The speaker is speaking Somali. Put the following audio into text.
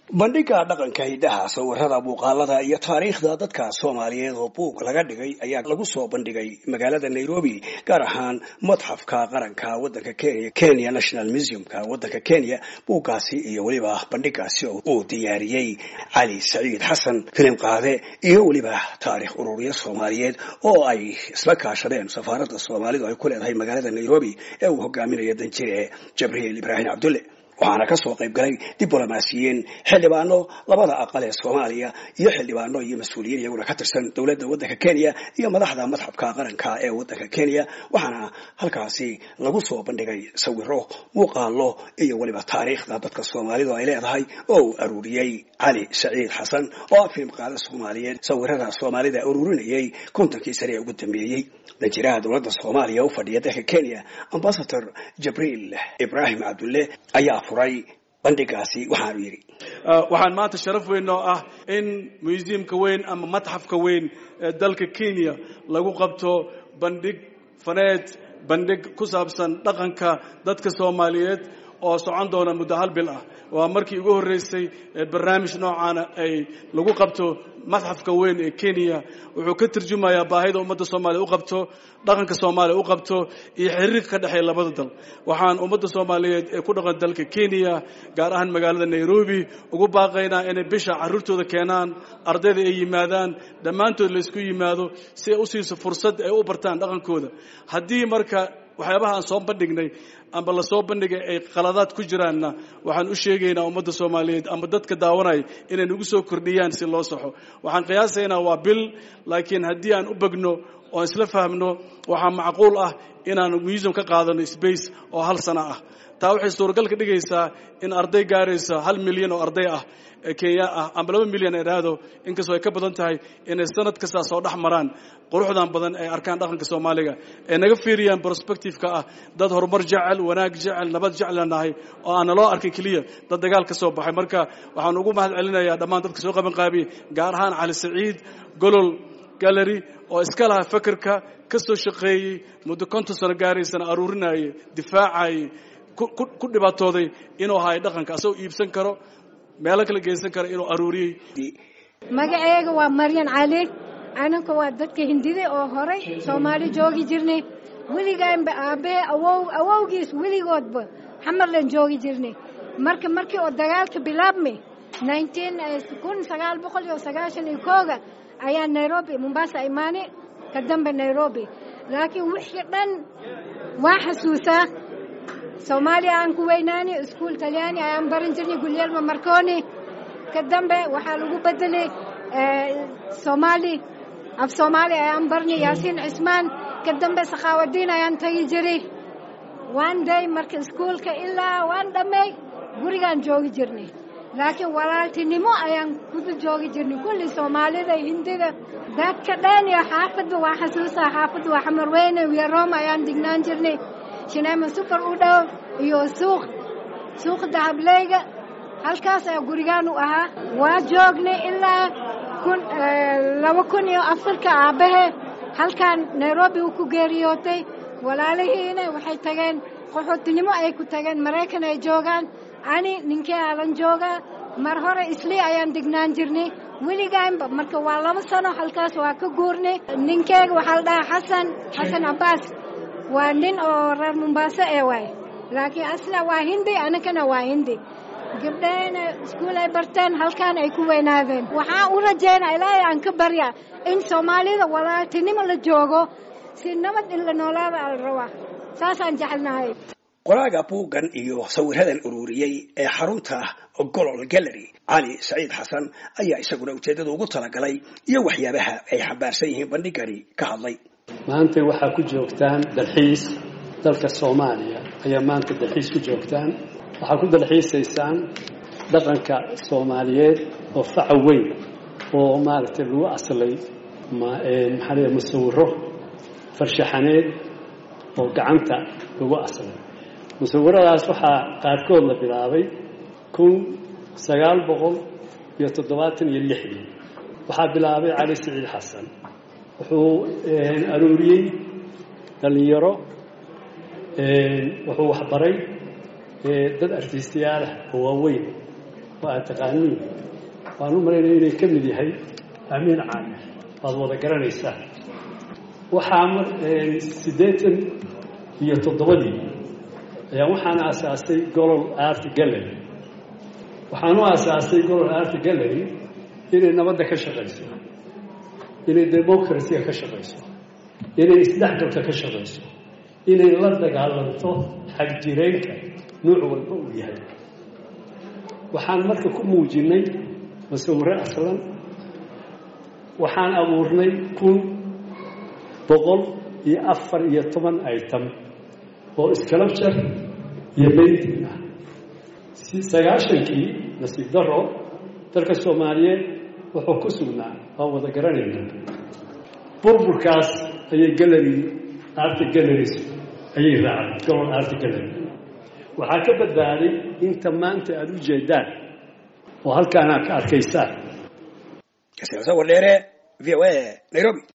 bandhiga dhaqanka hiddaha sawirada muuqaalada iyo taariikhda dadka soomaaliyeed oo buug laga dhigay ayaa lagu soo bandhigay magaalada nairobi gaar ahaan madxafka qaranka wadanka kenya kenya national museumka wadanka kenya buuggaasi iyo weliba bandhigaasi uu diyaariyey cali saciid xasan filim qaade iyo weliba taarikh ururiya soomaaliyeed oo ay isla kaashadeen safaaradda soomaalidu ay ku leedahay magaalada nairobi ee uu hogaaminayo danjire jabriil ibraahim cabdulle waxaana ka soo qayb galay diblomaasiyiin xildhibaano labada aqal ee soomaaliya iyo xildhibaano iyo mas-uuliyiin iyaguna ka tirsan dowladda waddanka kenya iyo madaxda madxabka qaranka ee waddanka kenya waxaana halkaasi lagu soo bandhigay sawiro muuqaalo iyo weliba taariikhda dadka soomaalidu ay leedahay oo uu aruuriyey cali saciid xasan oo ah filim qaada soomaaliyeed sawirada soomaalida ururinayay kontonkii sane ee ugu dambeeyey danjiraha dowladda soomaaliya u fadhiya dalka kenya ambasador jabriil ibraahim cabdulle ayaa furay bandhigaasi waxaanu yidhi waxaan maanta sharaf weyn oo ah in museumka weyn ama matxafka weyn ee dalka kenya lagu qabto bandhig faneed bandhig ku saabsan dhaqanka dadka soomaaliyeed oo socon doona muddo hal bil ah waa markii ugu horreysay barnaamij noocaana ay lagu qabto madxafka weyn ee kenya wuxuu ka turjumayaa baahida ummadda soomaaliya u qabto dhaqanka soomaaliya u qabto iyo xiriirka ka dhexeeya labada dal waxaan ummadda soomaaliyeed ee ku dhaqan dalka kenya gaar ahaan magaalada nairobi ugu baaqaynaa inay bisha carruurtooda keenaan ardayda ay yimaadaan dhammaantood laysku yimaado si ay u siiso fursad ay u bartaan dhaqankooda haddii marka waxyaabaha aan soo bandhignay amba lasoo bandhigay ay qaladaad ku jiraanna waxaan u sheegaynaa ummadda soomaaliyeed amba dadka daawanaya inay nagu soo kordhiyaan si loo saxo waxaan qiyaasaynaa waa bil laakiin haddii aan u begno oon isla fahmno waxaa macquul ah inaan museum ka qaadano space oo hal sano ah taa waxay suuragal ka dhigaysaa in arday gaaraysa hal milyan oo arday ah kenya ah amba laba milyan ay dhahdo inkastoo ay ka badan tahay inay sanad kastaa soo dhex maraan quruxdan badan ay arkaan dhaqanka soomaaliga ay naga fiiriyaan prospectiveka ah dad horumar jecel wanaag jecel nabad jecla nahay oo aan naloo arkin keliya dad dagaal ka soo baxay marka waxaan ugu mahad celinayaa dhammaan dadka soo qaban qaabiyey gaar ahaan cali saciid golol gallery oo iska laha fekerka ka soo shaqeeyey muddo konton sano gaaraysana aruurinayay difaacayay ku dhibaatooday inuu hayo dhaqanka asagoo iibsan karo meelo kala geysan kara inuu aruuriyey magaceega waa maryan cali ananka waa dadka hindida oo horay soomaali joogi jirnay weligaanba aabbahe awow awowgiis weligoodba xamarlan joogi jirnay marka markii oo dagaalka bilaabmay kun sagaal boqol iyo sagaashan iyo kooga ayaa nairobi mombasa imaanay ka dambe nairobi laakiin wixii dhan waa xasuusaa soomaaliya aan ku weynaani iskuul talyaani ayaan baran jirnay gulyelma marconi ka dambe waxaa lagu bedelay soomaali af soomaali ayaan barnay yaasiin cismaan ka dambe sakhaawadiin ayaan tagi jiray waan day marka iskuulka ilaa waan dhammay gurigaan joogi jirnay laakiin walaaltinimo ayaan kudu joogi jirnay kulli soomaalida hindida dadka dhan iyo xaafadda waa xasuusaa xaafadda waa xamar weyne wiyaroom ayaan dignaan jirnay shineema sufar u dhow iyo suuq suuq dahableyga halkaas ayaa gurigaan u ahaa waa joognay ilaa kun laba kun iyo afarka aabbahe halkaan nairobi uu ku geeriyootay walaalihiina waxay tageen qaxootinimo ay ku tageen maraykan ay joogaan ani ninkii alan joogaa mar hore islii ayaan degnaan jirnay weligaanba marka waa laba sano halkaas waa ka guurnay ninkeega waxaa la dhahaa xasan xasan cabbaas waa nin oo reer mombaaso ee waay laakiin asla waa hindi anakana waa hindi gabdhahayna iskuul ay barteen halkaan ay ku weynaadeen waxaan u rajaynaa ilaahay aan ka barya in soomaalida walaaltinimo la joogo si nabad in la noolaada ala rabaa saasaan jecelnahay qoraaga buuggan iyo sawiradan ururiyey ee xarunta golol gallery cali saciid xasan ayaa isaguna ujeeddada ugu talagalay iyo waxyaabaha ay xambaarsan yihiin bandhigani ka hadlay maanta waxaa ku joogtaan dalxiis dalka soomaaliya ayaa maanta dalxiis ku joogtaan waxaa ku dalxiisaysaan dhaqanka soomaaliyeed oo faca weyn oo maaragtay lagu aslay maxaa leeya musawiro farshaxaneed oo gacanta lagu aslay musawiradaas waxaa qaarkood la bilaabay kun sagaal boqol iyo toddobaatan iyo lixdii waxaa bilaabay cali saciid xasan wuxuu aruuriyey dhallinyaro wuxuu waxbaray dad artiistayaalah oo waaweyn waa aad taqaaniin waan u malaynaya inay ka mid yahay amiin caamir waad wada garanaysaa waxaa siddeetan iyo toddobadii ayaa waxaan aasaasay golol art gallery waxaan u aasaasay golol art gallery inay nabadda ka shaqayso inay democracyga ka shaqayso inay isdhexgalka ka shaqayso inay la dagaalanto xagjireenka nuuc walba uu yahay waxaan marka ku muujinay masawiro aslan waxaan abuurnay kun boqol iyo afar iyo toban item oo sculpture iyo painting ah sagaashankii nasiib daro dalka soomaaliyeed wuxuu ku sugnaa waa wada garanayna burburkaas ayay gallery art galleries ayay raacday gobol art gallery waxaa ka badbaaday inta maanta aada u jeedaan oo halkaana ka arkaysaan sawir dheere v o a nairobi